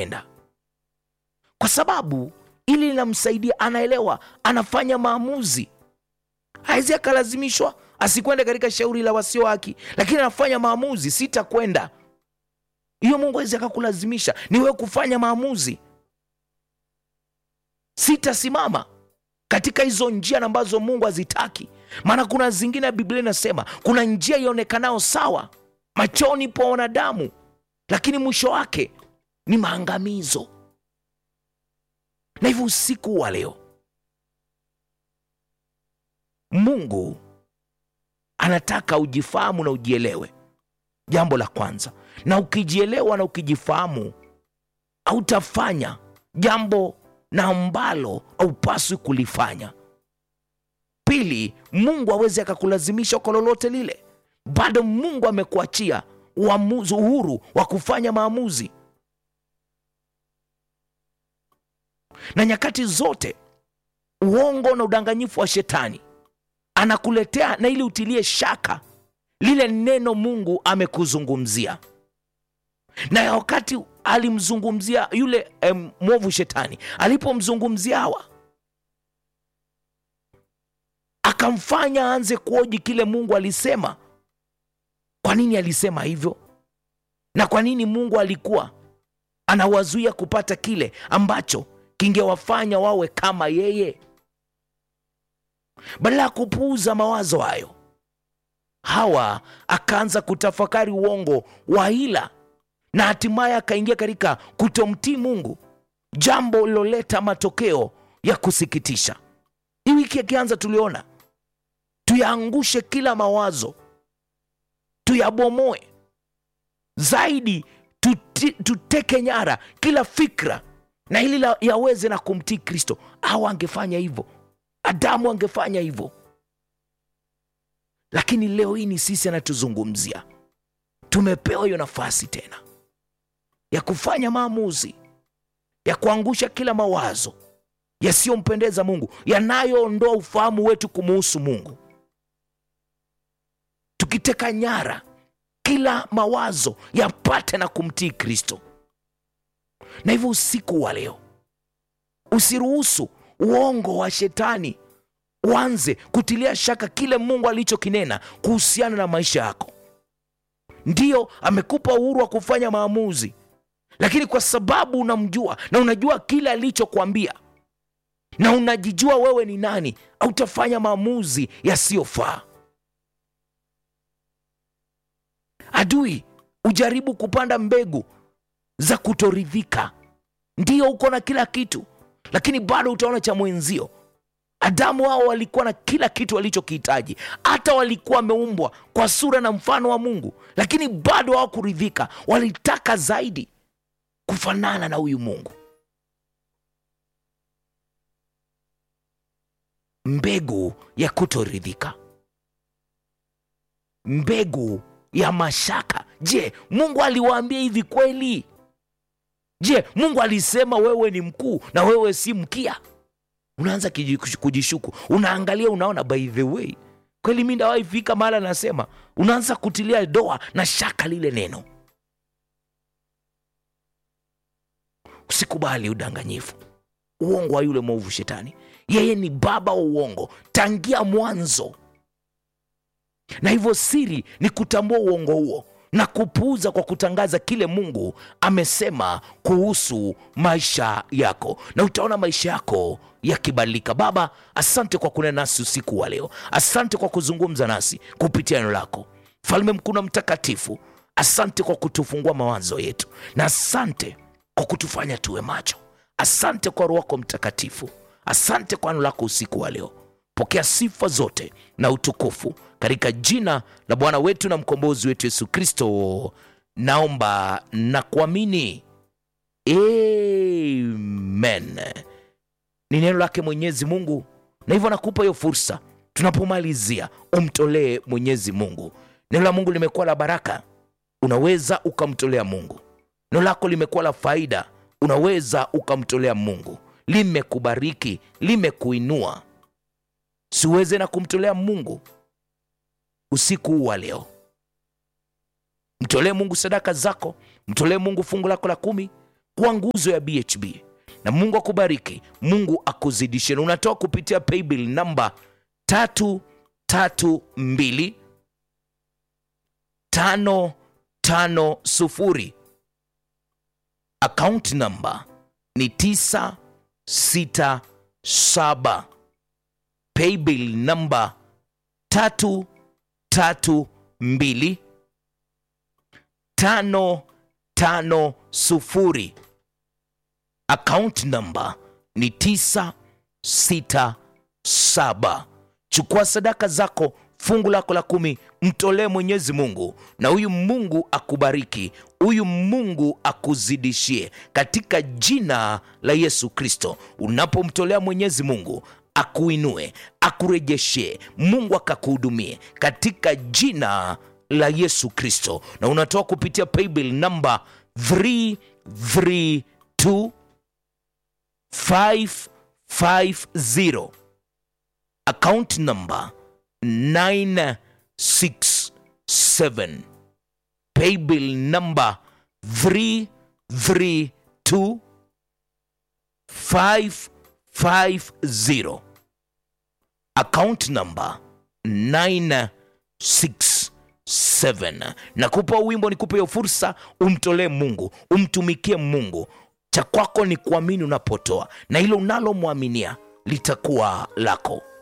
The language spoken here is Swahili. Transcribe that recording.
kutenda kwa sababu ili linamsaidia anaelewa anafanya maamuzi hawezi akalazimishwa asikwende katika shauri la wasio haki lakini anafanya maamuzi sitakwenda hiyo mungu awezi akakulazimisha ni wewe kufanya maamuzi sitasimama katika hizo njia ambazo mungu hazitaki maana kuna zingine ya biblia inasema kuna njia ionekanayo sawa machoni pa wanadamu lakini mwisho wake ni maangamizo na hivyo usiku wa leo mungu anataka ujifahamu na ujielewe jambo la kwanza na ukijielewa na ukijifahamu hautafanya jambo na ambalo haupaswi kulifanya pili mungu awezi akakulazimisha kwa lolote lile bado mungu amekuachia uamuzi uhuru wa kufanya maamuzi na nyakati zote uongo na udanganyifu wa shetani anakuletea na ili utilie shaka lile neno mungu amekuzungumzia na ya wakati alimzungumzia yule em, mwovu shetani alipomzungumzia hawa akamfanya aanze kuoji kile mungu alisema kwa nini alisema hivyo na kwa nini mungu alikuwa anawazuia kupata kile ambacho kingewafanya wawe kama yeye badala ya kupuuza mawazo hayo hawa akaanza kutafakari uongo wa hila na hatimaye akaingia katika kutomtii mungu jambo liloleta matokeo ya kusikitisha hii wiki akianza tuliona tuyaangushe kila mawazo tuyabomoe zaidi tuti, tuteke nyara kila fikra na ili la- yaweze na kumtii kristo au angefanya hivyo adamu angefanya hivyo lakini leo hii ni sisi anatuzungumzia tumepewa hiyo nafasi tena ya kufanya maamuzi ya kuangusha kila mawazo yasiyompendeza mungu yanayoondoa ufahamu wetu kumuhusu mungu tukiteka nyara kila mawazo yapate na kumtii kristo na hivyo usiku wa leo usiruhusu uongo wa shetani uanze kutilia shaka kile mungu alichokinena kuhusiana na maisha yako ndiyo amekupa uhuru wa kufanya maamuzi lakini kwa sababu unamjua na unajua kile alichokwambia na unajijua wewe ni nani hautafanya maamuzi yasiyofaa adui ujaribu kupanda mbegu za kutoridhika ndiyo uko na kila kitu lakini bado utaona cha mwenzio adamu hao walikuwa na kila kitu walichokihitaji hata walikuwa wameumbwa kwa sura na mfano wa mungu lakini bado hawakuridhika walitaka zaidi kufanana na huyu mungu mbegu ya kutoridhika mbegu ya mashaka je mungu aliwaambia hivi kweli je mungu alisema wewe ni mkuu na wewe si mkia unaanza kiji- kujishuku unaangalia unaona by the way kweli mi ndawahi fika mahala nasema unaanza kutilia doa na shaka lile neno usikubali udanganyifu uongo wa yule mwovu shetani yeye ni baba wa uongo tangia mwanzo na hivyo siri ni kutambua uongo huo na kupuuza kwa kutangaza kile mungu amesema kuhusu maisha yako na utaona maisha yako yakibadilika baba asante kwa kunena nasi usiku wa leo asante kwa kuzungumza nasi kupitia neno lako mfalme mkuu na mtakatifu asante kwa kutufungua mawazo yetu na asante kwa kutufanya tuwe macho asante kwa roho wako mtakatifu asante kwa neno lako usiku wa leo pokea sifa zote na utukufu katika jina la bwana wetu na mkombozi wetu yesu kristo naomba na kuamini amen ni neno lake mwenyezi mungu na hivyo nakupa hiyo fursa tunapomalizia umtolee mwenyezi mungu neno la mungu limekuwa la baraka unaweza ukamtolea mungu neno lako limekuwa la faida unaweza ukamtolea mungu limekubariki limekuinua siuweze na kumtolea mungu usiku huu wa leo mtolee mungu sadaka zako mtolee mungu fungu lako la kumi kwa nguzo ya BHB na Mungu akubariki, Mungu akuzidishe. Na unatoa kupitia paybill namba tatu tatu mbili tano tano sufuri. Account namba ni tisa sita saba. Paybill namba tatu tatu mbili tano tano sufuri. Account namba ni tisa sita saba. Chukua sadaka zako, fungu lako la kumi, mtolee Mwenyezi Mungu, na huyu Mungu akubariki, huyu Mungu akuzidishie katika jina la Yesu Kristo. Unapomtolea Mwenyezi Mungu akuinue, akurejeshe, Mungu akakuhudumie katika jina la Yesu Kristo, na unatoa kupitia paybill namba 332 550 account number 967 paybill number 332 550 account number 967 nakupa wimbo nikupe hiyo fursa umtolee mungu umtumikie mungu cha kwako ni kuamini unapotoa na hilo unalomwaminia litakuwa lako